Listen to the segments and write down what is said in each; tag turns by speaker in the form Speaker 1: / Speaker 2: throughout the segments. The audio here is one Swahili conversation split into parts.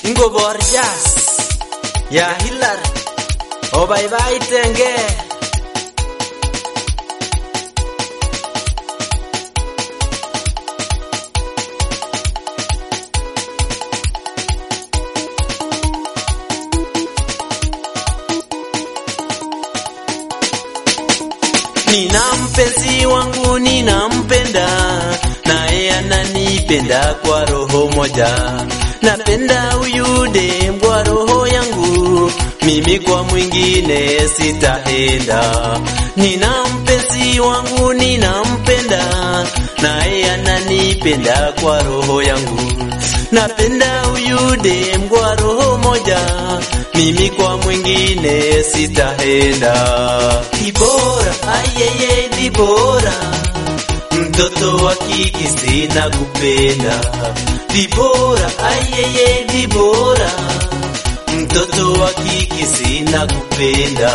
Speaker 1: ingobor jazz ya Hilary obaibaitenge Nina mpenzi wangu ninampenda, naye ananipenda kwa roho moja. Napenda huyu dem kwa roho yangu, mimi kwa mwingine sitaenda. Nina mpenzi wangu ninampenda, naye ananipenda kwa roho yangu. Napenda huyu dem kwa roho moja, mimi kwa mwingine sitaenda. Dibora, ayeye Dibora, mtoto wa kike sina kupenda. Dibora, ayeye Dibora, mtoto wa kike sina kupenda.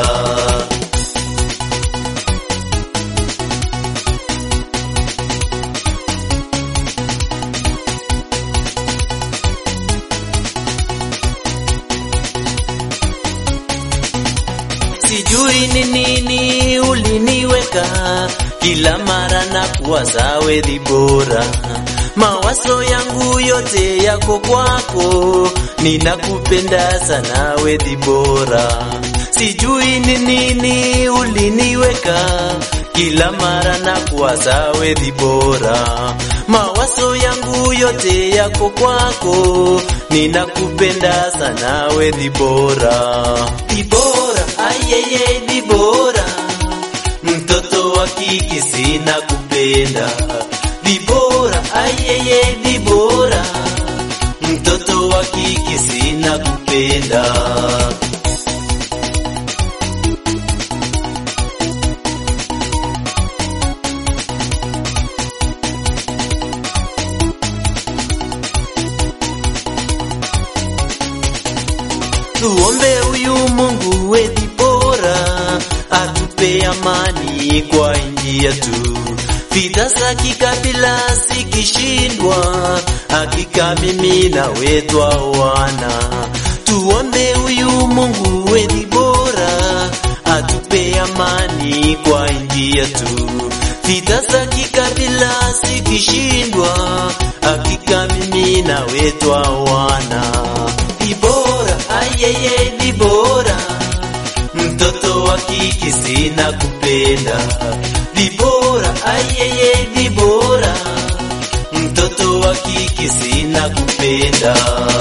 Speaker 1: Sijui ni nini uliniweka kila mara na kuwaza wewe bora. Mawazo yangu yote yako kwako, ninakupenda sana wewe bora. Sijui ni nini uliniweka kila mara na kuwaza wewe bora. Mawazo yangu yote yako kwako, ninakupenda sana wewe bora. Dibora, ayeye Dibora, mtoto wa kike sina kupenda. Dibora, ayeye Dibora, mtoto wa kike sina kupenda. Tuombe huyu Mungu wetu bora atupe amani kwa nchi yetu. Vita za kikabila zikishindwa, hakika mimi na wetu wana. Tuombe huyu Mungu wetu bora atupe amani kwa nchi yetu. Vita za kikabila zikishindwa, hakika mimi na wetu wana. Dibora, ayeye Dibora, mtoto wa kike sina kupenda. Dibora, ayeye Dibora, mtoto wa kike sina kupenda.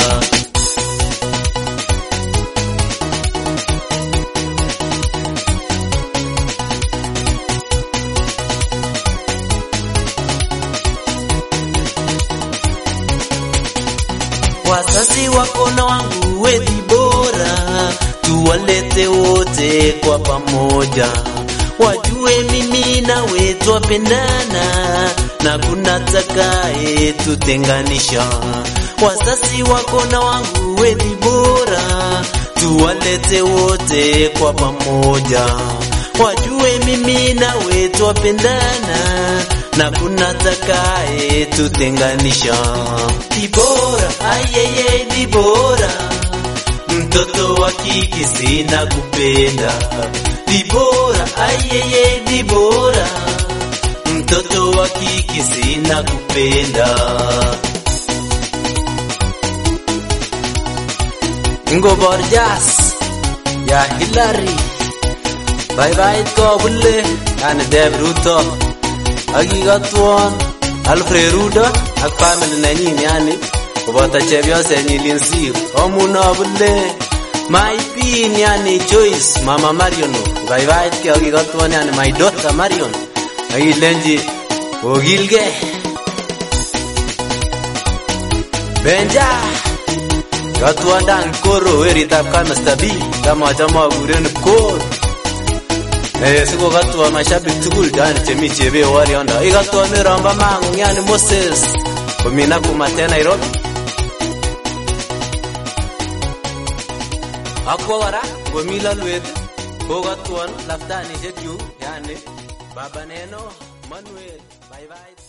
Speaker 1: Wazazi wako na wangu wethi bora, tuwalete wote kwa pamoja, wajue mimi na we twapendana na kuna takaye tutenganisha. Wazazi wako na wangu wethi bora, tuwalete wote kwa pamoja, wajue mimi na we twapendana na kuna takaye tutenganisha. Dibora, ayeye Dibora, mtoto wa kike sina kupenda. Dibora, ayeye Dibora, mtoto wa kike sina kupenda. Ngobor jazz ya Hilary, bye bye ko bulle yani Deb Ruto akikotwon Alfred Rudo ak family nenyin yani koboto chepyosenyin Linsir omuno bule my pin yani Joyce mama Marion ibaibaitkei akikotwon yani my daughter Marion akilenji okilgei Benja Katwandang koro weritab kamesta B kama achame akuren koro Eh, siko katwa mashabik tugul yani chemi chebe wariondo ikatwa miromba mangu yani Moses komina kumate Nairobi akwa kora komi lalwet kokatwon laftanishek chu yani baba neno Manuel bye bye